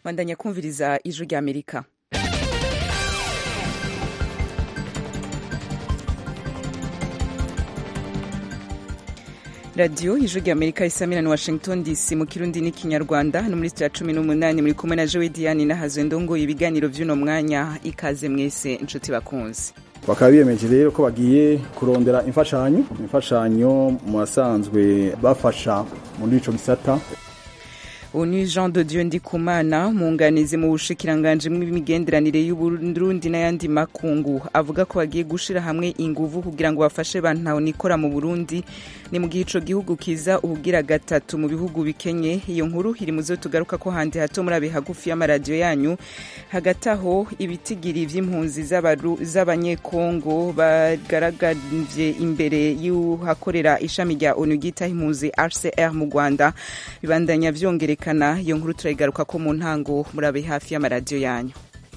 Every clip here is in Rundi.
bandanya kumviriza ijwi rya amerika radiyo ijwi rya amerika isamira ni washington dc mu kirundi n'ikinyarwanda no muri sitira cumi n'umunani muri kumwe na jowe diane nahazwe ndongoye ibiganiro by'uno mwanya ikaze mwese inshuti bakunze bakaba biyemeje rero ko bagiye kurondera imfashanyo imfashanyo mu basanzwe bafasha muri ico gisata ubu ni jean de dieu ndikumana umwunganizi mu bushikiranganji bw'imigenderanire y'uburundi n'ayandi makungu avuga ko bagiye gushira hamwe inguvu kugira ngo bafashe bantahonikora mu burundi ni mu gihe ico gihugu kiza ubugira gatatu mu bihugu bikenye iyo nkuru iri muzo tugaruka ko handi hato muri abe hagufi y'amaradiyo yanyu hagati aho ibitigiri vy'impunzi z'abanyekongo bagaragavye imbere y'uhakorera ishami rya onu ryitaho impunzi hcr mu rwanda bibandanya vyongerekana iyo nkuru turayigaruka ko mu ntango muri abe hafi y'amaradiyo yanyu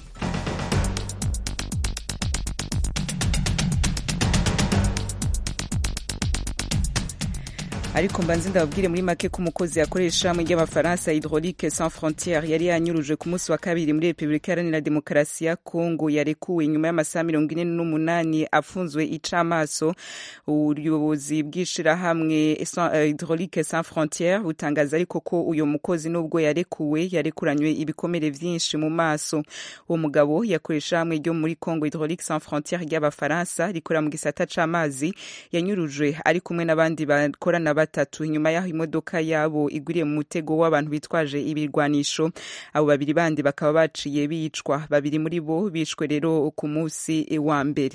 ariko mbanze ndababwire muri make ko umukozi yakoresha mu ry'abafaransa hydraulique sans frontiere yari yanyuruje ku munsi wa kabiri muri repubulika iharanira demokarasi ya kongo yarekuwe nyuma y'amasaha mirongo ine n'umunani afunzwe icamaso ubuyobozi bw'ishirahamwe hydraulique sans frontiere butangaza ariko ko uyo mukozi n'ubwo yarekuwe yarekuranywe ibikomere vyinshi mu maso uwo mugabo yakoresha hamwe ryo muri congo hydraulique sans frontiere ry'abafaransa rikorera mu gisata c'amazi yanyurujwe ari kumwe n'abandi bakorana batatu inyuma y'aho imodoka yabo igwiriye mu mutego w'abantu bitwaje ibirwanisho abo babiri bandi bakaba baciye bicwa babiri muri bo bishwe rero ku munsi wa mbere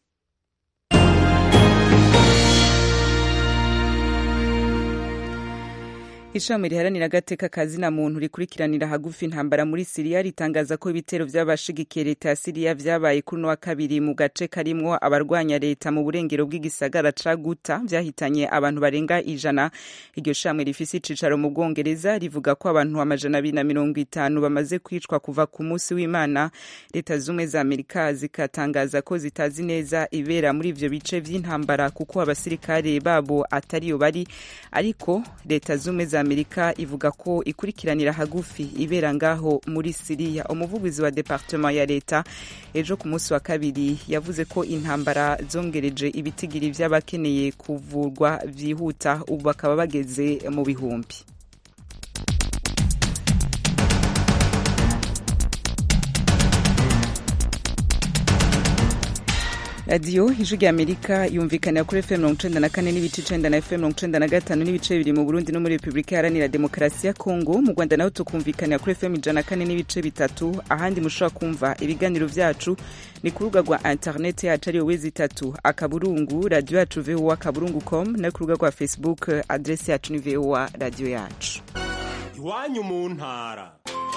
ishami riharanira agateka kazina muntu rikurikiranira hagufi intambara muri siriya ritangaza ko ibitero vy'abashigikiye leta ya siriya vyabaye kuri uno wa kabiri mu gace karimwo abarwanya leta mu burengero bw'igisagara ca guta vyahitanye abantu barenga ijana iryo shamwe rifise icicaro mu bwongereza rivuga ko abantu amajana abiri na mirongo itanu bamaze kwicwa kuva ku munsi w'imana leta zumwe za amerika zikatangaza ko zitazi neza ibera muri ivyo bice vy'intambara kuko abasirikare babo atariyo bari ariko leta zumwe za amerika ivuga ko ikurikiranira hagufi ibera ngaho muri siriya umuvugizi wa departement ya leta ejo ku munsi wa kabiri yavuze ko intambara zongereje ibitigiri vy'abakeneye kuvurwa vyihuta ubu bakaba bageze mu bihumbi radiyo ijwi rya amerika yumvikanira kuri fm mirongo icenda na kane n'ibice icenda na fm mirongo icenda na gatanu n'ibice bibiri mu burundi no muri repubulika iharanira demokarasi ya kongo mu rwanda naho tukumvikanira kuri fm ijana na kane n'ibice bitatu ahandi mushobora kumva ibiganiro vyacu ni ku rubuga rwa interineti yacu ariyo wezi itatu akaburungu radiyo yacu voa akaburungu com no ku rubuga rwa facebook adresi yacu ni voa radiyo yacu iwanyu mu ntara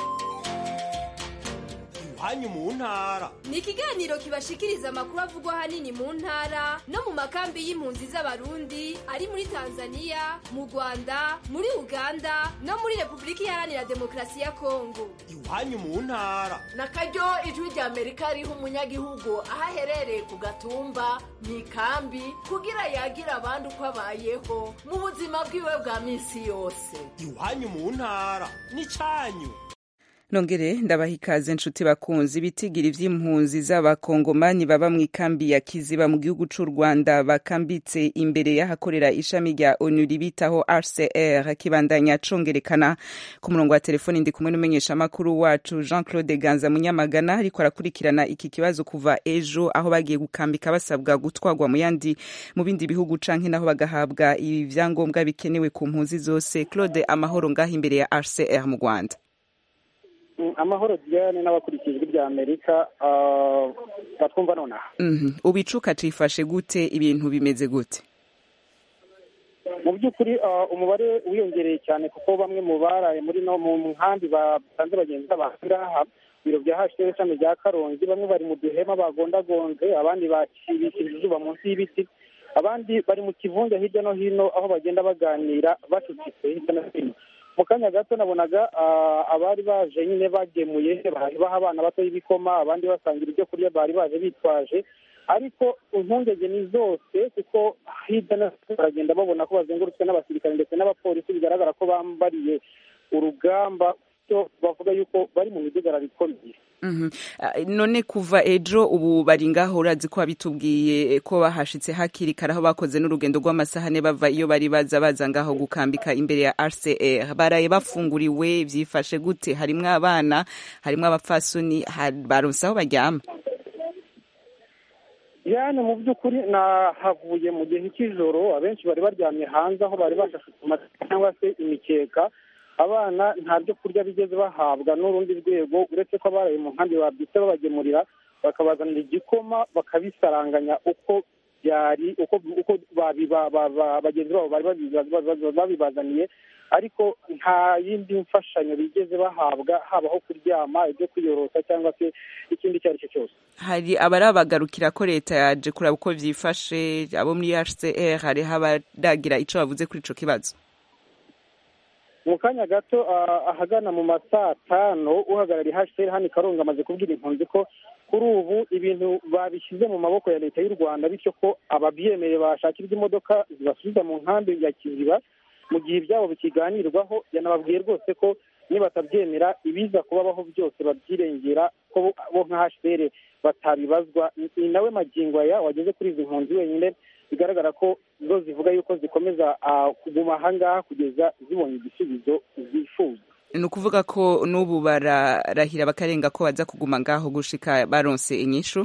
iwanyu mu ntara ni ikiganiro kibashikiriza amakuru avugwa ahanini mu ntara no mu makambi y'impunzi z'abarundi ari muri tanzania mu rwanda muri uganda no muri repubulika iharanira demokarasi ya kongo iwanyu mu ntara na karyo ijwi rya amerika riha umunyagihugu aho aherereye ku gatumba mu ikambi kugira yagira abandi uko abayeho mu buzima bwiwe bwa minsi yose iwanyu mu ntara ni cyanyu nongere ndabaha ikaze nshuti bakunzi ibitigiri vy'impunzi z'abakongomani baba mu ikambi ya kiziba mu gihugu c'u rwanda bakambitse imbere y'ahakorera ishami rya onu ribitaho hcr kibandanya congerekana ku murongo wa telefoni ndi kumwe n'umumenyeshamakuru wacu jean claude ganza munyamagana ariko arakurikirana iki kibazo kuva ejo aho bagiye gukambika basabwa gutwarwa mu yandi mu bindi bihugu canke naho bagahabwa ivyangombwa bikenewe ku mpunzi zose claude amahoro ngaho imbere ya hcr mu rwanda amahoro diane n'abakurikiye ijwi rya amerika batwumva nonaha ubicuka cifashe gute ibintu bimeze gute mu by'ukuri umubare wiyongereye cyane kuko bamwe mu baraye muri no mu nkambi basanze bagenzi ngaha biro bya hashwe ishami rya karongi bamwe bari mu duhema bagondagonze abandi bakibikije izuba munsi y'ibiti abandi bari mu kivunge hirya no hino aho bagenda baganira bacucitse hirya no hino mu kanya gato nabonaga abari baje nyine bagemuye baha abana bato y'ibikoma abandi basangira ibyo kurya bari baje bitwaje ariko impungenge ni zose kuko hirya no hino baragenda babona ko bazengurutswe n'abasirikare ndetse n'abapolisi bigaragara ko bambariye urugamba bavuga yuko bari mu midugararo ikomeye Mhm. Ah, none kuva ejo ubu bari ngaho urazi ko wabitubwiye ko bahashitse hakiri kare aho bakoze n'urugendo rw'amasaha ane bava iyo bari baza baza ngaho gukambika imbere ya RCR baraye bafunguriwe vyifashe gute harimwo abana harimwo abapfasoni ha- baronse aho baryama yani mu by'ukuri nahavuye mu gihe cy'ijoro abenshi bari baryamye hanze aho bari bashashe ku mateka cyangwa se imikeka abana nta byo kurya bigeze bahabwa n'urundi rwego uretse ko abaraye mu nkambi babyutse babagemurira bakabazanira igikoma bakabisaranganya uko byari uko uko babiba- ba- ba- bagenzi babo bari babiba- ba- ba- babibazaniye ariko nta yindi mfashanyo bigeze bahabwa habaho kuryama ibyo kwiyorosa cyangwa se ikindi icyo ari cyo cyose hari abarabagarukira ko leta yaje kuraba uko vyifashe abo muri HCR hariho abaragira ico bavuze kuri ico kibazo mu kanya gato ah, ahagana mu ma saa tanu uhagarariye hcr hano i karongi amaze kubwira impunzi ko kuri ubu ibintu babishyize mu maboko ya leta y'u rwanda bityo ko ababyemerewe bashakirwa imodoka zibasubiza mu nkambi ya kiziba mu gihe ibyabo bikiganirwaho yanababwiye rwose ko nibatabyemera ibiza kubabaho byose babyirengera ko bo- bo nka hcr batabibazwa Ni- ni nawe magingo aya wageze kuri izi mpunzi wenyine bigaragara ko zo zivuga yuko zikomeza ah, kuguma ahangaha kugeza zibonye igisubizo zifuza ni ukuvuga ko n'ubu bararahira bakarenga ko baza kuguma ngaho gushika baronse inyishu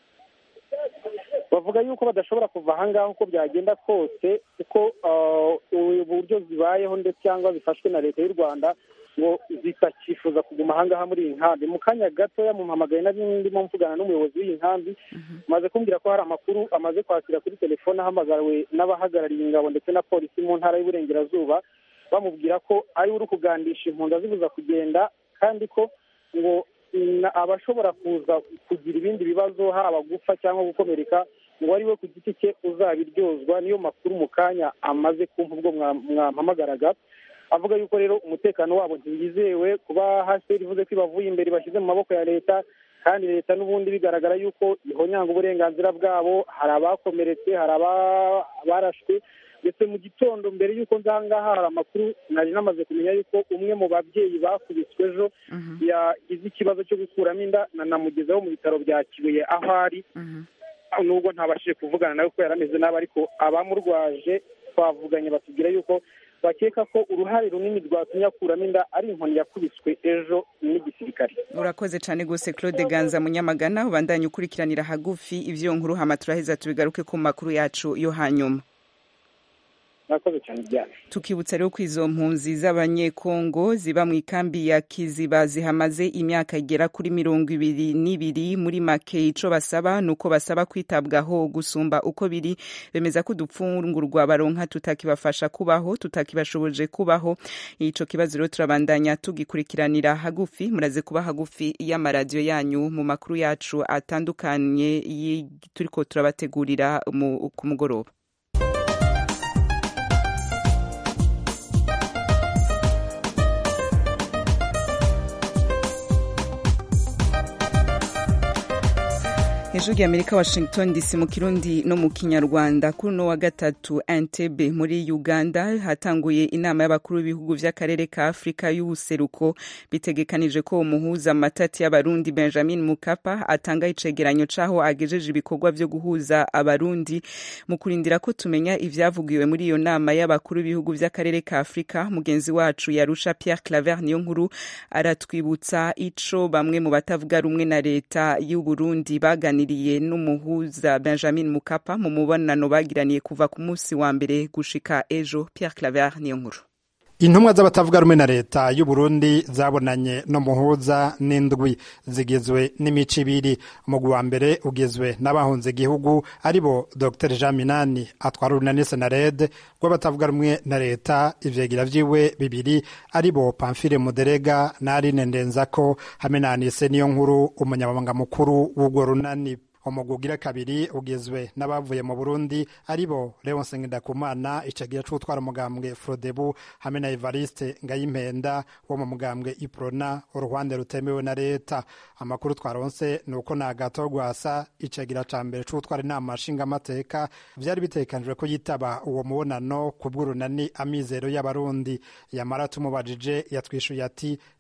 bavuga yuko badashobora kuva ahangaha uko byagenda kose kuko ah, ubu buryo zibayeho ndetse cyangwa zifashwe na leta y'u rwanda ngo zitakifuza kuguma ahangaha muri iyi nkambi mu kanya gatoya mumpamagaye nari ndimo mvugana n'umuyobozi w'iyi nkambi amaze kumbwira ko hari amakuru amaze kwakira kuri telefone ahamagariwe n'abahagarariye ingabo ndetse na polisi mu ntara y'uburengerazuba bamubwira ko ari we uri kugandisha impunzi azibuza kugenda kandi ko ngo na- abashobora kuza kugira ibindi bibazo haba gupfa cyangwa gukomereka ngo ari we ku giti cye uzabiryozwa niyo makuru mu kanya amaze kumva ubwo mwa- mwampamagaraga avuga yuko rero umutekano wabo ntiwizewe kuba haseri ivuze ko ibavuye imbere bashyize mu maboko ya leta kandi leta n'ubundi bigaragara yuko ihonyanga uburenganzira bwabo hari abakomeretse hari aba- abarashwe ndetse mu gitondo mbere y'uko nzangaha hari amakuru nari namaze kumenya yuko umwe mu babyeyi bakubiswe ejo yagize ikibazo cyo gukuramo inda nanamugezaho mu bitaro bya kibuye aho ari nubwo ntabashije kuvugana nawe ko yari ameze nabi ariko abamurwaje twavuganye batubwira yuko bakeka ko uruhare runini rwatumye akuramo inda ari inkoni yakubiswe ejo n'igisirikare urakoze cyane rwose claude ganza munyamagana ubandanye ukurikiranira hagufi ivyo nkuru hama turaheza tubigaruke ku makuru yacu yo hanyuma murakoze cyane byane tukibutsa rero ko izo mpunzi z'abanyekongo ziba mu ikambi ya kiziba zihamaze imyaka igera kuri mirongo ibiri n'ibiri muri make ico basaba ni uko basaba kwitabwaho gusumba uko biri bemeza ko udupfungurwa baronka tutakibafasha kubaho tutakibashoboje kubaho ico kibazo rero turabandanya tugikurikiranira hagufi muraze kuba hagufi y'amaradiyo yanyu mu makuru yacu atandukanye yi- turiko turabategurira mu- ku mugoroba hejuru y'amerika washington dc mu kirundi no mu kinyarwanda kuri uno wa gatatu entebe muri uganda hatanguye inama y'abakuru b'ibihugu by'akarere ka afurika y'ubuseruko bitegekanije ko umuhuza amatati y'abarundi benjamin mukapa atanga icegeranyo c'aho agejeje ibikorwa vyo guhuza abarundi mu kurindira ko tumenya ivyavugiwe muri iyo nama y'abakuru b'ibihugu by'akarere ka afurika mugenzi wacu yarusha pierre claver niyo nkuru aratwibutsa ico bamwe mu batavuga rumwe na leta y'uburundi baganiriye n'umuhuza benjamin mukapa mu mubonano bagiraniye kuva ku munsi wa mbere gushika ejo pierre claver niyo nkuru intumwa z'abatavuga rumwe na leta y'u Burundi zabonanye no muhuza n'indwi zigizwe n'imico ibiri umugwi wa mbere ugizwe n'abahunze igihugu aribo dr jean minani atwara urunani senarede rw'abatavuga rumwe na leta ivyegira vyiwe bibiri aribo pamfile muderega na aline ndenzako hamwe na anise niyo nkuru umunyamabanga mukuru w'urwo runani umugwi ugira kabiri ugizwe n'abavuye mu burundi aribo leonse ngendakumana icagira c'utwara umugambwe frodebu hamwe na evariste ngayimpenda wo mu mugambwe iprona uruhande rutemewe na leta amakuru twaronse ni uko na gato rwasa icagira ca mbere c'utwara inama nshingamateka vyari bitegekanijwe ko yitaba uwo mubonano ku bw'urunani amizero y'abarundi yamara tumubajije yatwishuye ati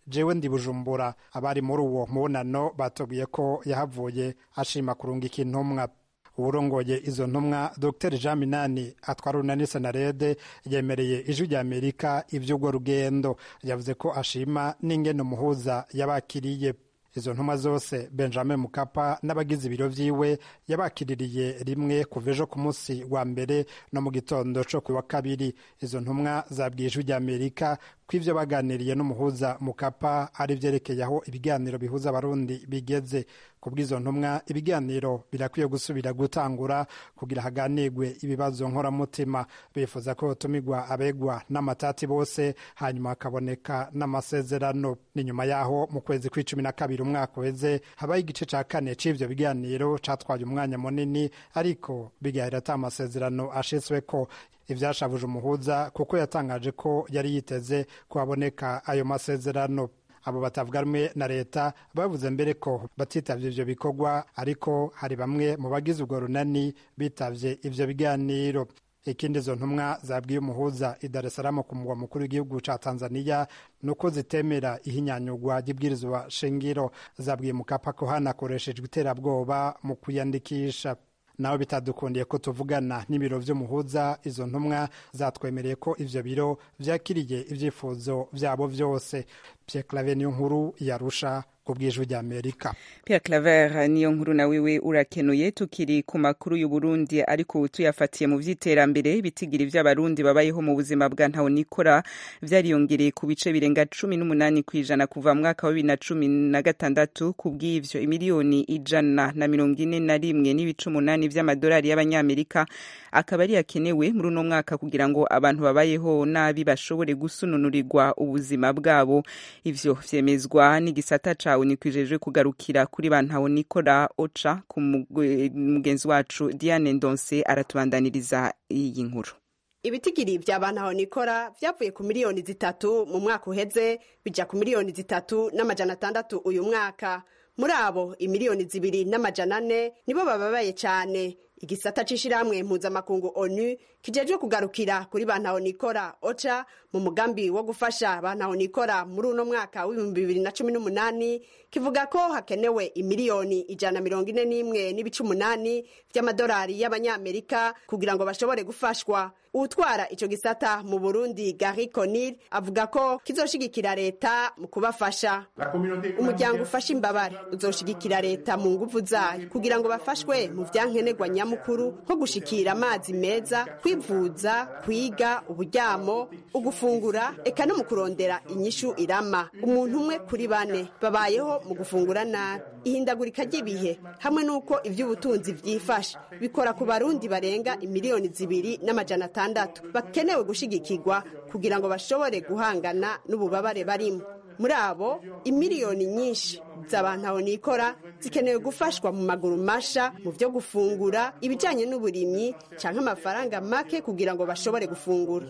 jewe ndi bujumbura abari muri uwo mubonano batubwiye ko yahavuye ashima kurungika intumwa uwurongoye izo ntumwa dr jean minani atwara urunani senarede yemereye ijwi rya amerika ivy'urwo rugendo yavuze ko ashima n'ingene umuhuza yabakiriye izo ntumwa zose benjamin mukapa n'abagize ibiro vyiwe yabakiririye rimwe kuva ejo ku munsi wa mbere no mu gitondo co ku wa kabiri izo ntumwa zabwiye ijwi rya amerika ko ivyo baganiriye n'umuhuza mukapa ari vyerekeye aho ibiganiro bihuza abarundi bigeze kubw'izo ntumwa ibiganiro birakwiye gusubira gutangura kugira haganirwe ibibazo nkoramutima bifuza ko hotumirwa abegwa n'amatati bose hanyuma hakaboneka n'amasezerano ni nyuma yaho mu kwezi kw'icumi na kabiri umwaka uheze habaho igice ca kane c'ivyo biganiro catwaye umwanya munini ariko bigahera ata amasezerano ashitsweko ivyashavuje umuhuza kuko yatangaje ko yari yiteze ko haboneka ayo masezerano abo batavuga rumwe na leta bavuze mbere ko batitavye ivyo bikorwa ariko hari bamwe mu bagize urwo runani bitavye ivyo biganiro ikindi izo ntumwa zabwiye umuhuza i Dar es Salaam ku mugwa mukuru w'igihugu ca Tanzania nuko zitemera ihinyanyurwa ry'ibwirizwa shingiro zabwiye Mukapa ko hanakoreshejwe iterabwoba mu kwiyandikisha nawe bitadukundiye ko tuvugana n'ibiro vy'umuhuza izo ntumwa zatwemereye ko ivyo biro vyakiriye ivyifuzo vyabo vyose Pierre Claver niyo nkuru yarusha ku bw'ijwi rya Amerika Pierre Claver niyo nkuru na wiwe urakenuye tukiri ku makuru y'u Burundi ariko tuyafatiye mu vy'iterambere ibitigira vy'abarundi babayeho mu buzima bwa ntaho nikora vyariyongereye ku bice birenga cumi n'umunani kw'ijana kuva mu mwaka wa bibiri na cumi na gatandatu ku bw'ivyo imiliyoni ijana na mirongo ine na rimwe n'ibice umunani vy'amadolari y'abanyamerika akaba ari yakenewe muri uno mwaka kugira ngo abantu babayeho nabi bashobore gusununurirwa ubuzima bwabo ivyo vyemezwa n'igisata ca uni kwijejwe kugarukira kuri ba ntaho nikora oca ku mugenzi wacu Diane Ndonse aratubandaniriza iyi nkuru ibitigiri vya bantaho nikora vyavuye ku miliyoni zitatu mu mwaka uheze bija ku miliyoni zitatu n'amajana atandatu uyu mwaka muri abo imiliyoni zibiri n'amajana ane nibo bababaye cane igisata c'ishirahamwe mpuzamakungu onu kijejwe kugarukira kuri bantaho nikora oca mu mugambi wo gufasha bantaho nikora muri uno mwaka w'ibihumbi bibiri na cumi n'umunani kivuga ko hakenewe imiliyoni ijana mirongo ine n'imwe n'ibice umunani vy'amadolari y'abanyamerika kugira ngo bashobore gufashwa uwutwara ico gisata mu burundi gari conil avuga ko kizoshigikira leta mu kubafasha umuryango ufasha imbabare uzoshigikira leta mu nguvu zayo kugira ngo bafashwe mu vyankenerwa nyamukuru nko gushikira amazi meza kwivuza kwiga uburyamo ugufungura eka no mu kurondera inyishu irama umuntu umwe kuri bane babayeho mu gufungura nabi ihindagurika ry'ibihe hamwe n'uko ivy'ubutunzi vyifashe bikora ku barundi barenga imiliyoni zibiri n'amajana atandatu bakenewe gushigikirwa kugira ngo bashobore guhangana n'ububabare barimo muri abo imiliyoni nyinshi z'abantu aho nikora zikenewe gufashwa mu maguru masha mu vyo gufungura ibijanye n'uburimyi canke amafaranga make kugira ngo bashobore gufungura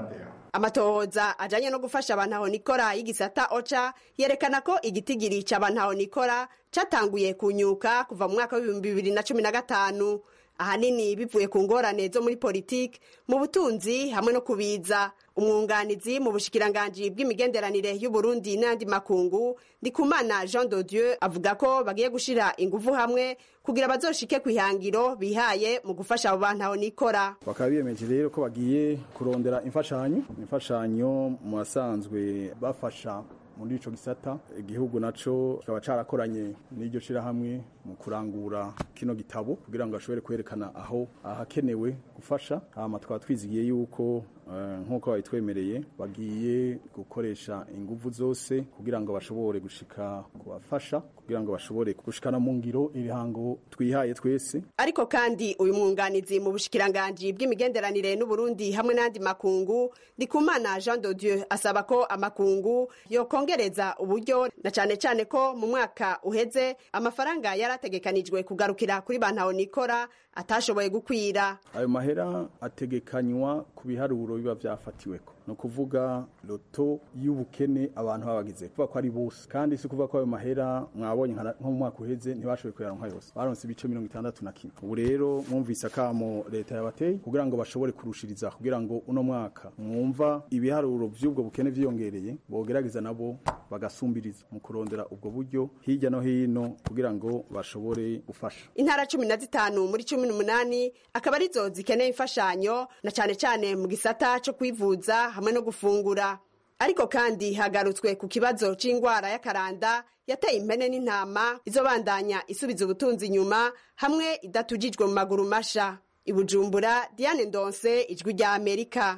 amatohoza ajanye no gufasha abantu aho nikora y'igisata oca yerekana ko igitigiri c'abantu aho nikora catanguye kunyuka kuva mu mwaka w'ibihumbi bibiri na cumi na gatanu ahanini bivuye ku ngorane zo muri politiki mu butunzi hamwe no kubiza umwunganizi mu bushikiranganji bw'imigenderanire y'uburundi n'andi makungu ndikumana jean de dieu avuga ko bagiye gushira inguvu hamwe kugira bazoshike ku ihangiro bihaye mu gufasha abo bantu aho nikora bakaba biyemeje rero ko bagiye kurondera imfashanyo imfashanyo mu basanzwe bafasha muri ico gisata igihugu naco kikaba carakoranye n'iryo shirahamwe mu kurangura kino gitabo kugira ngo ashobore kwerekana aho ahakenewe gufasha hama twaba twizigiye yuko nk'uko babitwemereye bagiye gukoresha inguvu zose kugira ngo bashobore gushika kubafasha kugira ngo bashobore gushikana mu ngiro ibihango twihaye twese ariko kandi uyu mwunganizi mu bushikiranganji bw'imigenderanire n'uburundi hamwe n'andi makungu ndikumana jean de dieu asaba ko amakungu yokongereza uburyo na cane cane ko mu mwaka uheze amafaranga yarategekanijwe kugarukira kuri bantaho nikora atashoboye gukwira ayo mahera ategekanywa ku biharuro biba vyafatiweko ni ukuvuga loto y'ubukene abantu babagize kuvuga ko ari bose kandi si kuvuga ko ayo mahera mwabonye nka- nko mu mwaka uheze ntibashoboye kuyaronka yose baronse ibice mirongo itandatu na kimwe ubu rero mwumvise akamo leta yabateye kugira ngo bashobore kurushiriza kugira ngo uno mwaka mwumva ibiharuro vy'ubwo bukene vyiyongereye bogerageza nabo bagasumbiriza mu kurondera ubwo buryo hirya no hino kugira ngo bashobore gufasha intara cumi na zitanu muri cumi n'umunani akaba arizo zikeneye imfashanyo na cane cane mu gisata co kwivuza hamwe no gufungura ariko kandi hagarutswe ku kibazo c'ingwara y'akaranda yateye impene n'intama izobandanya isubiza ubutunzi inyuma hamwe idatujijwe mu maguru masha ibujumbura diane ndonse ijwi rya amerika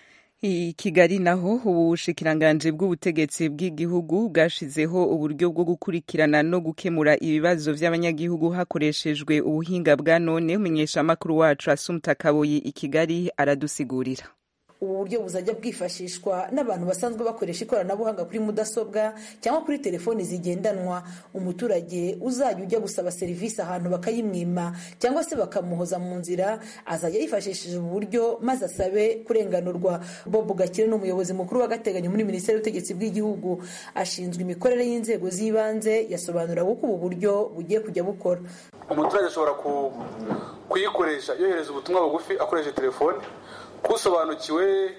I Kigali naho ubushikiranganji bw'ubutegetsi bw'igihugu bwashizeho uburyo bwo gukurikirana no gukemura ibibazo vy'abanyagihugu hakoreshejwe ubuhinga bwa none umunyeshamakuru wacu Asumta Kaboyi i Kigali aradusigurira ubu buryo buzajya bwifashishwa n'abantu basanzwe bakoresha ikoranabuhanga kuri mudasobwa cyangwa kuri telefoni zigendanwa umuturage uzajya ujya gusaba serivisi ahantu bakayimwima cyangwa se bakamuhoza mu nzira azajya yifashishije ubu buryo maze asabe kurenganurwa bob gakire ni umuyobozi mukuru w'agateganyo muri minisiteri y'ubutegetsi bw'igihugu ashinzwe imikorere y'inzego z'ibanze yasobanura uko ubu buryo bugiye kujya bukora umuturage ashobora ku- kuyikoresha yohereza ubutumwa bugufi akoresheje telefone kusobanukiwe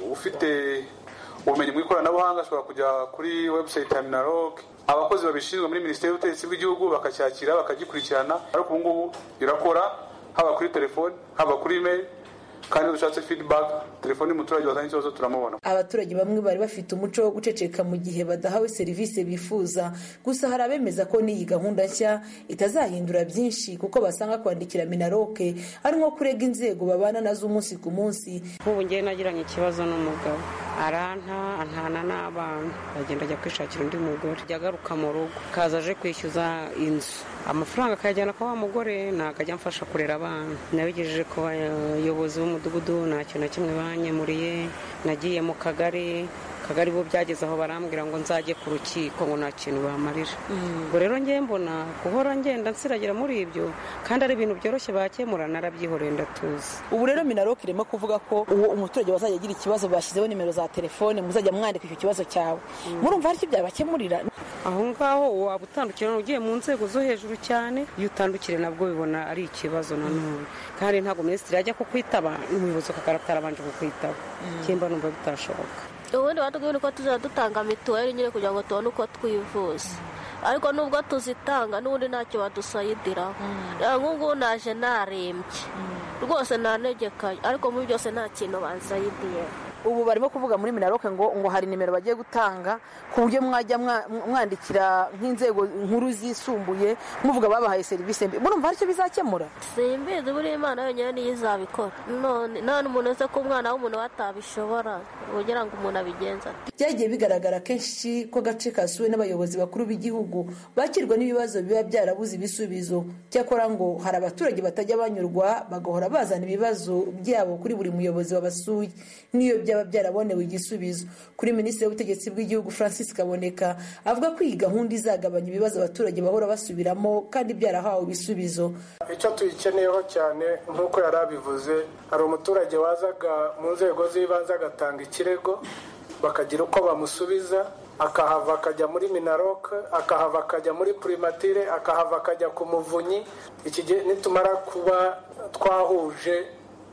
ufite ubumenyi mu ikoranabuhanga ashobora kujya kuri website ya minaloc abakozi babishinzwe muri minisiteri y'ubutegetsi bw'igihugu bakacyakira bakagikurikirana ariko ubu ngubu birakora haba kuri telefone haba kuri email kandi iyo dushatse feedback telefone y'umuturage wazanye ikibazo turamubona abaturage bamwe bari bafite umuco wo guceceka mu gihe badahawe serivisi bifuza gusa hari abemeza ko n'iyi gahunda nshya itazahindura byinshi kuko basanga kwandikira minaroke ari nko kurega inzego babana nazo umunsi ku munsi nk'ubu ngewe nagiranye ikibazo n'umugabo aranta antana n'abana agenda ajya kwishakira undi mugore ajya agaruka mu rugo kaza aje kwishyuza inzu amafaranga akayajyana kwa wa mugore ntabwo ajya amfasha kurera abana nabigejeje ku bayobozi b'umudugudu nta kintu na kimwe banyemuriye nagiye mu kagari akagari bo byageze aho barambwira ngo nzajye ku rukiko ngo nta kintu bamarira ubwo rero ngewe mbona guhora ngenda nsiragira muri ibyo kandi ari ibintu byoroshye bakemura narabyihoreye ndatuzi ubu rero minaroke irimo kuvuga ko uwo umuturage wazajya agira ikibazo bashyizeho nimero za telefone muzajya mwandika icyo kibazo cyawe murumva hari icyo byabakemurira aho ngaho waba utandukira ugiye mu nzego zo hejuru cyane iyo utandukire nabwo bibona ari ikibazo nanone kandi ntabwo minisitiri yajya kukwitaba n'umuyobozi w'akagari atarabanje kukwitaba kimba numva bitashoboka ubundi batubwira ko tuzajya dutanga mituweli nyine kugira ngo tubone uko twivuza ariko nubwo tuzitanga n'ubundi ntacyo badusayidiraho nk'ubu naje narembye rwose nanegekaye ariko muri byose nta kintu bansayidiye ubu barimo kuvuga muri minaroke ngo ngo hari nimero bagiye gutanga ku buryo mwajya mwandikira nk'inzego nkuru zisumbuye muvuga babahaye serivisi mbi murumva hari icyo bizakemura simbizi buriya imana yonyine niyo izabikora none nta n'umuntu uzi ko umwana w'umuntu batabishobora kugira ngo umuntu abigenza byagiye bigaragara kenshi ko agace kasuwe n'abayobozi bakuru b'igihugu bakirwa n'ibibazo biba byarabuze ibisubizo cyakora ngo hari abaturage batajya banyurwa bagahora bazana ibibazo byabo kuri buri muyobozi wabasuye n'iyo byaba byarabonewe igisubizo kuri minisitiri w'ubutegetsi bw'igihugu francis kaboneka avuga ko iyi gahunda izagabanya ibibazo abaturage bahora basubiramo kandi byarahawe ibisubizo icyo tuyikeneyeho cyane nk'uko yari abivuze hari umuturage wazaga mu nzego z'ibanze agatanga ikirego bakagira uko bamusubiza akahava akajya muri minaroke akahava akajya muri purimatire akahava akajya ku muvunyi iki gihe nitumara kuba twahuje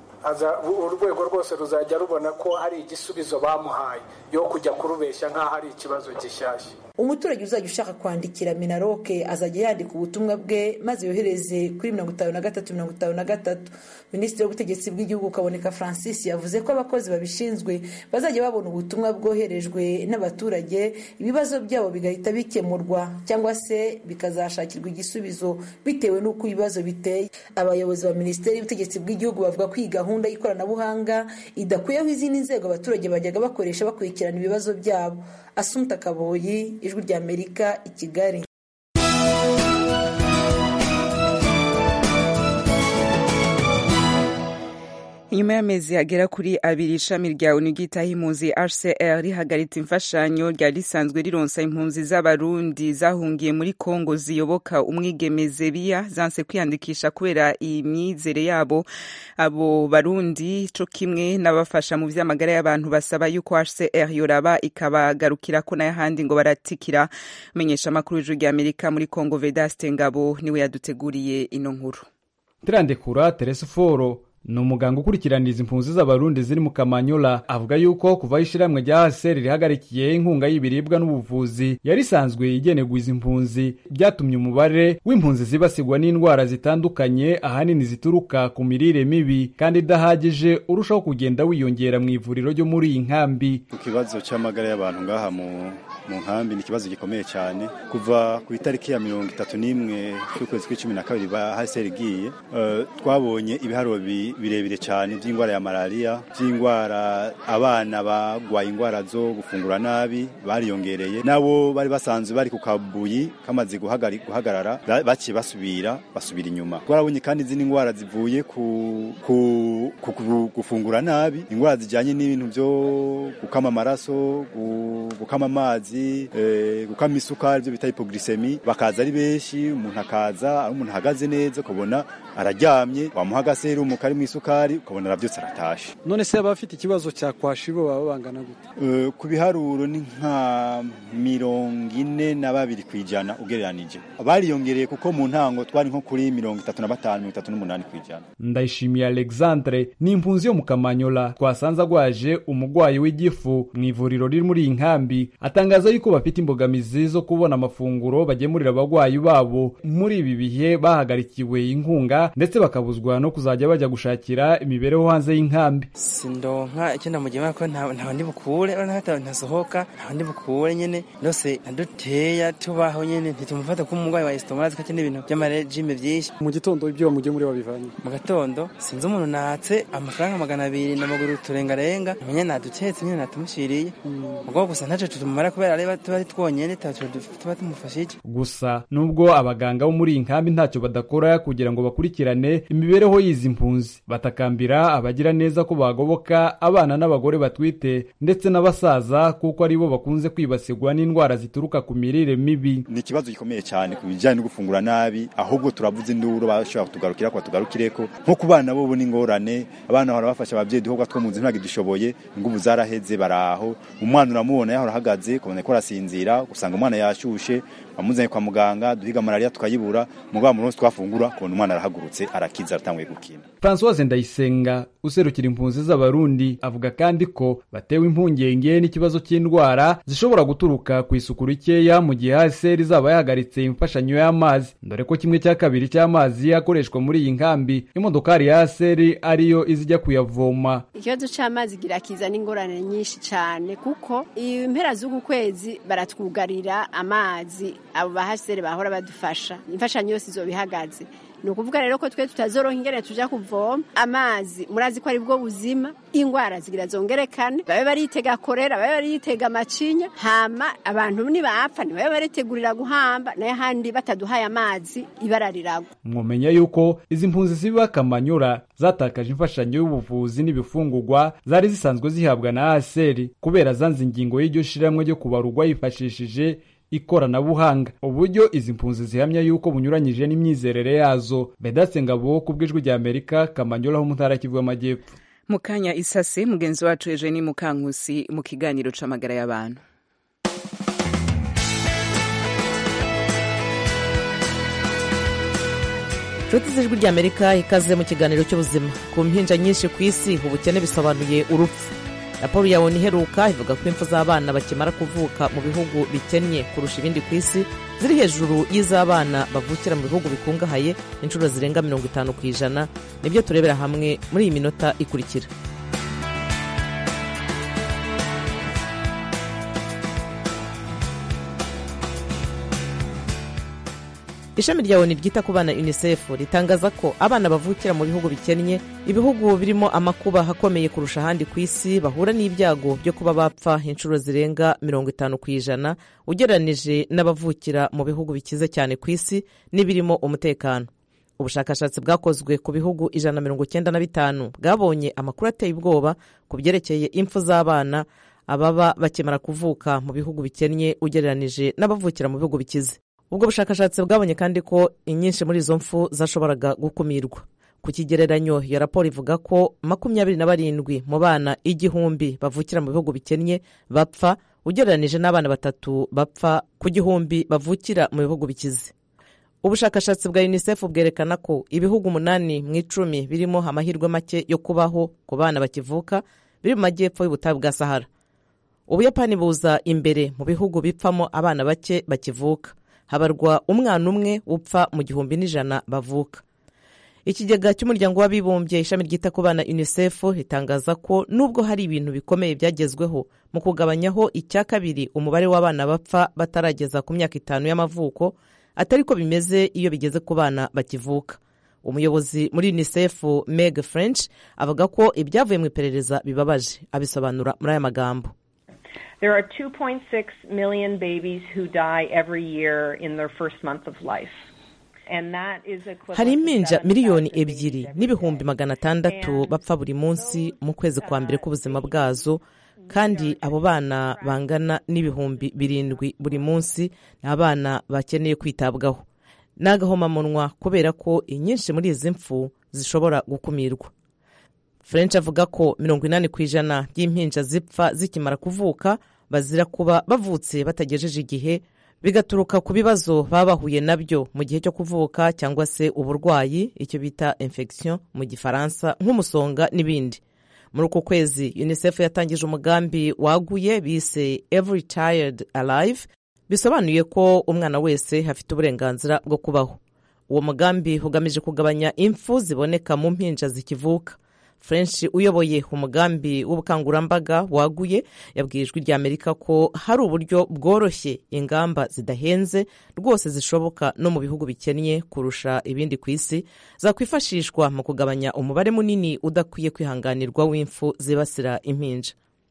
urwego rwose ruzajya rubona ko hari igisubizo bamuhaye yo kujya kurubeshya nk'aho ari ikibazo gishyashya umuturage uzajya ushaka kwandikira minaroke azajya yandika ubutumwa bwe maze yohereze kuri mirongo itanu na gatatu mirongo itanu na gatatu minisitiri w'ubutegetsi bw'igihugu kaboneka francis yavuze ko abakozi babishinzwe bazajya babona ubutumwa bwoherejwe n'abaturage ibibazo byabo bigahita bikemurwa cyangwa se bikazashakirwa igisubizo bitewe n'uko ibibazo biteye abayobozi ba minisiteri y'ubutegetsi bw'igihugu bavuga ko iyi gahunda y'ikoranabuhanga idakuyeho izindi nzego abaturage bajyaga bakoresha bakurikirana ibibazo byabo asumta kaboyi ijwi ry'amerika i kigali nyuma y'amezi agera kuri abiri ishami rya onu ryitaho impunzi hcr rihagaritse imfashanyo ryari risanzwe rironsa impunzi z'abarundi zahungiye muri kongo ziyoboka umwigemeze biya zanse kwiyandikisha kubera imyizere yabo abo barundi co kimwe n'abafasha mu vy'amagara y'abantu basaba yuko hcr yoraba ikabagarukirako n'ayahandi ngo baratikira menyesha amakuru y'ijuru rya amerika muri kongo vedaste ngabo niwe yaduteguriye ino nkuru tirandekura teresi foro ni umuganga ukurikiraniriza impunzi z'abarundi ziri mu kamanyola avuga yuko kuva ishyirahamwe rya haseri rihagarikiye inkunga y'ibiribwa n'ubuvuzi yari isanzwe igenerwa izi mpunzi byatumye umubare w'impunzi zibasirwa n'indwara zitandukanye ahanini zituruka ku mirire mibi kandi idahagije urushaho kugenda wiyongera mu ivuriro ryo muri iyi nkambi ku kibazo cy'amagara y'abantu ngaha mu mu nkambi ni ikibazo gikomeye cyane kuva ku itariki ya mirongo itatu n'imwe y'ukwezi kw'icumi na kabiri ba haseri igiye uh, twabonye ibiharuro birebire cyane by'indwara ya malariya by'indwara abana bagwaye indwara zo gufungura nabi bariyongereye nabo bari basanzwe bari ku kabuyi kamaze guhagarara baciye basubira basubira inyuma twarabonye kandi izindi ndwara zivuye ku, ku, ku, ku gufungura nabi indwara zijyanye n'ibintu byo gukama amaraso gukama amazi eh, gukama isukari byo bita hypoglycemie bakaza ari benshi umuntu akaza ari umuntu ahagaze neza ukabona araryamye wamuha agaserumu kari mu isukari ukabona arabyutse aratashe none se abafite ikibazo cya kwashibo baba bangana gute uh, ku biharuro ni nka mirongo ine na babiri ku ijana ugereranije bariyongereye kuko mu ntango twari nko kuri mirongo itatu na batanu mirongo itatu n'umunani ku ijana ndayishimiye alexandre ni impunzi yo mu kamanyola twasanze agwaje umugwayi w'igifu mu ivuriro riri muri iyi nkambi atangaza yuko bafite imbogamizi zo kubona amafunguro bagemurira abagwayi babo muri ibi bihe bahagarikiwe inkunga ndetse bakabuzwa no kuzajya bajya gushakira imibereho hanze y'inkambi sindonka icyo namugema ko nta ndi bukure ntasohoka nta ndi bukure nyene ndose naduteya tubaho nyene ntitumufata ko umurwayi wa estomarazi kake n'ibintu by'amarejime byinshi mu gitondo ibyo bamugemuriye babivanye mu gatondo sinzi umuntu natse amafaranga magana abiri n'amaguru turengarenga menya naduketse nyene natumushiriye ubwo gusa ntaco tutumara kubera ari tuba ari twonyene tuba tumufashije gusa nubwo abaganga bo muri iyi nkambi ntacyo badakora kugira ngo bakurikirane imibereho y'izi mpunzi batakambira abagira neza ko bagoboka abana n'abagore batwite ndetse n'abasaza kuko ari bo bakunze kwibasirwa n'indwara zituruka ku mirire mibi ni ikibazo gikomeye cyane ku bijyanye no gufungura nabi ahubwo turavuze induru bashobora kutugarukira ko batugarukireko nko ku bana bo n'ingorane abana bahora bafasha ababyeyi duhobwa two mu nzu ntabwo dushoboye ingubu zaraheze baraho umwana uramubona yahora ahagaze ukabona ko arasinzira usanga umwana yashushe bamuzanye kwa muganga duhiga malariya tukayibura mugabo mu munsi twafungura kubona umwana arahagurutse arakiza aratanguye gukina francoise ndayisenga userukira impunzi z'abarundi avuga kandi ko batewe impungenge n'ikibazo cy'indwara zishobora guturuka ku isuku rikeya mu gihe haseri izaba yahagaritse imfashanyo y'amazi dore ko kimwe cya kabiri cy'amazi akoreshwa muri iyi nkambi imodokari ya haseri ariyo izijya kuyavoma ikibazo cy'amazi kiza n'ingorane nyinshi cyane kuko impera z'uku kwezi baratwugarira amazi abo bahasere bahora badufasha imfashanyo yose izoba ihagaze ni ukuvuga rero ko twe tutazoronka ingene tuja kuvoma amazi murazi ko ari bwo buzima ingwara zigira zongerekane babe baritega korera babe baritega amacinya hama abantu nibapfa ntibabe baritegurira guhamba nayo handi bataduhaye amazi ibara riragwa mwomenya yuko izi mpunzi ziba kamanyura zatakaje imfashanyo y'ubuvuzi n'ibifungurwa zari zisanzwe zihabwa na aseri kubera zanze ingingo y'iryo shiramwe ryo kubarugwa yifashishije ikoranabuhanga uburyo izi mpunzi zihamya yuko bunyuranyije n'imyizerere yazo bedatse ngabo ku bw'ijwi rya amerika kamanyola ho mu ntara kivu y'amajyepfo mu kanya isase mugenzi wacu eugenie mukankusi mu kiganiro c'amagara y'abantu inshuti z'ijwi rya amerika ikaze mu kiganiro cy'ubuzima ku mpinja nyinshi ku isi ubukene bisobanuye urupfu raporo ya onu iheruka ivuga ko impfu z'abana bakimara kuvuka mu bihugu bikennye kurusha ibindi ku isi ziri hejuru y'iz'abana bavukira mu bihugu bikungahaye inshuro zirenga mirongo itanu ku ijana nibyo turebera hamwe muri iyi minota ikurikira ishami rya onu ryita ku bana unicef ritangaza ko abana bavukira mu bihugu bikennye ibihugu birimo amakuba akomeye kurusha ahandi ku isi bahura n'ibyago byo kuba bapfa inshuro zirenga mirongo itanu ku ijana ugereranije n'abavukira mu bihugu bikize cyane ku isi n'ibirimo umutekano ubushakashatsi bwakozwe ku bihugu ijana na mirongo cyenda na bitanu bwabonye amakuru ateye ubwoba ku byerekeye impfu z'abana ababa bakimara kuvuka mu bihugu bikennye ugereranije n'abavukira mu bihugu bikize ubwo bushakashatsi bwabonye kandi ko inyinshi muri izo mfu zashoboraga gukumirwa ku kigereranyo iyo raporo ivuga ko makumyabiri na barindwi mu bana igihumbi bavukira mu bihugu bikennye bapfa ugereranije n'abana batatu bapfa ku gihumbi bavukira mu bihugu bikize ubushakashatsi bwa unicef bwerekana ko ibihugu umunani mu icumi birimo amahirwe make yo kubaho ku bana bakivuka biri mu majyepfo y'ubutayu bwa sahara ubuyapani buza imbere mu bihugu bipfamo abana bake bakivuka habarwa umwana umwe upfa mu gihumbi n'ijana bavuka ikigega cy'umuryango w'abibumbye ishami ryita ku bana unicef ritangaza ko nubwo hari ibintu bikomeye byagezweho mu kugabanyaho icya kabiri umubare w'abana bapfa batarageza ku myaka itanu y'amavuko atari ko bimeze iyo bigeze ku bana bakivuka umuyobozi muri unicef meg french avuga ko ibyavuye mu iperereza bibabaje abisobanura muri aya magambo There are 2.6 million babies who die every year in their first month of life. hari impinja miliyoni ebyiri n'ibihumbi magana atandatu bapfa buri munsi mu kwezi kwa mbere k'ubuzima bwazo kandi abo bana bangana n'ibihumbi birindwi buri munsi ni abana bakeneye kwitabwaho ni agahomamunwa kubera ko inyinshi muri izi mfu zishobora gukumirwa french avuga ko mirongo inani ku ijana by'impinja zipfa zikimara kuvuka bazira kuba bavutse batagejeje igihe bigaturuka ku bibazo baba bahuye nabyo mu gihe cyo kuvuka cyangwa se uburwayi icyo bita infection mu gifaransa nk'umusonga n'ibindi muri uku kwezi unicef yatangije umugambi waguye bise every child alive bisobanuye ko umwana wese afite uburenganzira bwo kubaho uwo mugambi ugamije kugabanya impfu ziboneka mu mpinja zikivuka french uyoboye umugambi w'ubukangurambaga waguye yabwiye ijwi rya amerika ko hari uburyo bworoshye ingamba zidahenze rwose zishoboka no mu bihugu bikennye kurusha ibindi ku isi zakwifashishwa mu kugabanya umubare munini udakwiye kwihanganirwa w'impfu zibasira impinja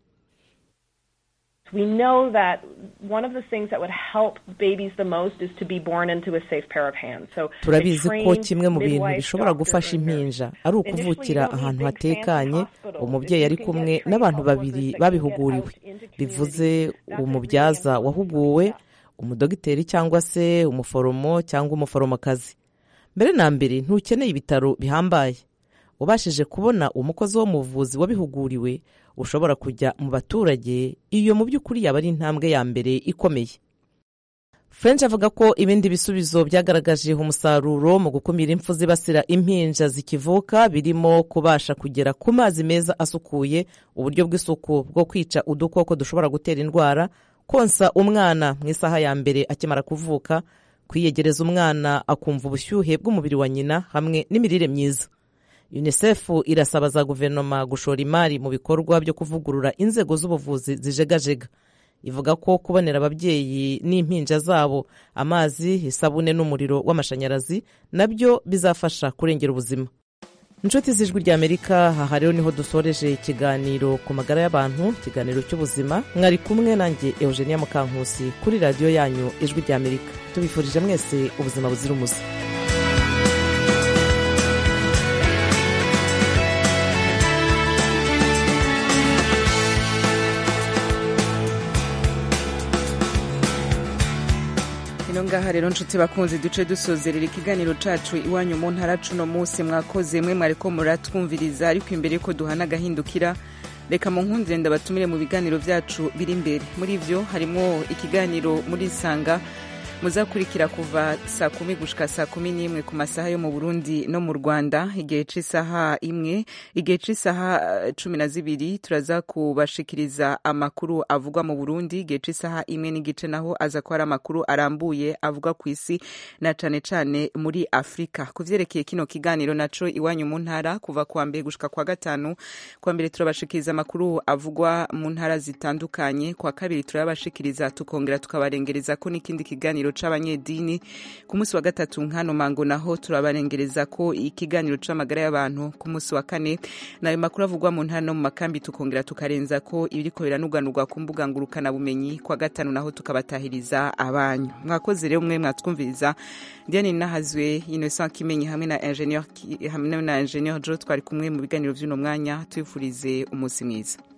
We know that one of the things that would help babies the most is to be born into a safe pair of hands. So turabizi ko kimwe mu bintu bishobora gufasha impinja ari ukuvukira ahantu hatekanye umubyeyi ari kumwe n'abantu babiri babihuguriwe bivuze umubyaza wahuguwe umudogiteri cyangwa se umuforomo cyangwa umuforomokazi mbere na mbere ntukeneye ibitaro bihambaye ubashije kubona umukozi wo mu buvuzi wabihuguriwe ushobora kujya mu baturage iyo mu by'ukuri yaba ari intambwe ya mbere ikomeye french avuga ko ibindi bisubizo byagaragaje umusaruro mu gukumira impfu zibasira impinja zikivuka birimo kubasha kugera ku mazi meza asukuye uburyo bw'isuku bwo kwica udukoko dushobora gutera indwara konsa umwana mu isaha ya mbere akimara kuvuka kwiyegereza umwana akumva ubushyuhe bw'umubiri wa nyina hamwe n'imirire myiza unicef irasaba za guverinoma gushora imari mu bikorwa byo kuvugurura inzego z'ubuvuzi zijegajega ivuga ko kubonera ababyeyi n'impinja zabo amazi isabune n'umuriro w'amashanyarazi nabyo bizafasha kurengera ubuzima inshuti z'ijwi ry'amerika aha rero niho dusoreje ikiganiro ku magara y'abantu ikiganiro cy'ubuzima mwari kumwe nanjye eugenia mukankusi kuri radiyo yanyu ijwi ry'amerika tubifurije mwese ubuzima buzira umuze ino ngaha rero nshuti bakunzi duce dusozerera ikiganiro cacu iwanyu mu ntara cuno munsi mwakoze mwe mwariko muratwumviriza ariko imbere yuko duhana agahindukira reka mu nkundire ndabatumire mu biganiro byacu biri imbere muri vyo harimwo ikiganiro muri sanga muzakurikira kuva saa kumi gushika saa kumi n'imwe ku masaha yo mu burundi no mu rwanda igihe c'isaha imwe igihe c'isaha cumi na zibiri turaza kubashikiriza amakuru avugwa mu burundi igihe c'isaha imwe n'igice naho aza ko ari amakuru arambuye avugwa ku isi na cane cane muri afurika ku vyerekeye kino kiganiro naco iwanyu mu ntara kuva kuwa mbere gushika kwa gatanu kuwa mbere turabashikiriza amakuru avugwa mu ntara zitandukanye kwa kabiri turabashikiriza tukongera tukabarengereza ko n'ikindi kiganiro ikiganiro c'abanyedini ku munsi wa gatatu nkano mango naho turabarengereza ko ikiganiro c'amagara y'abantu ku munsi wa kane nayo makuru avugwa mu ntara no mu makambi tukongera tukarenza ko ibiriko biranuganurwa ku mbuga ngurukana bumenyi kwa gatanu naho tukabatahiriza abanyu mwakoze rero mwe mwatwumviriza Diane Nahazwe Innocent Kimenyi hamwe na ingenieur hamwe na ingenieur Jo twari kumwe mu biganiro vy'uno mwanya twifurize umunsi mwiza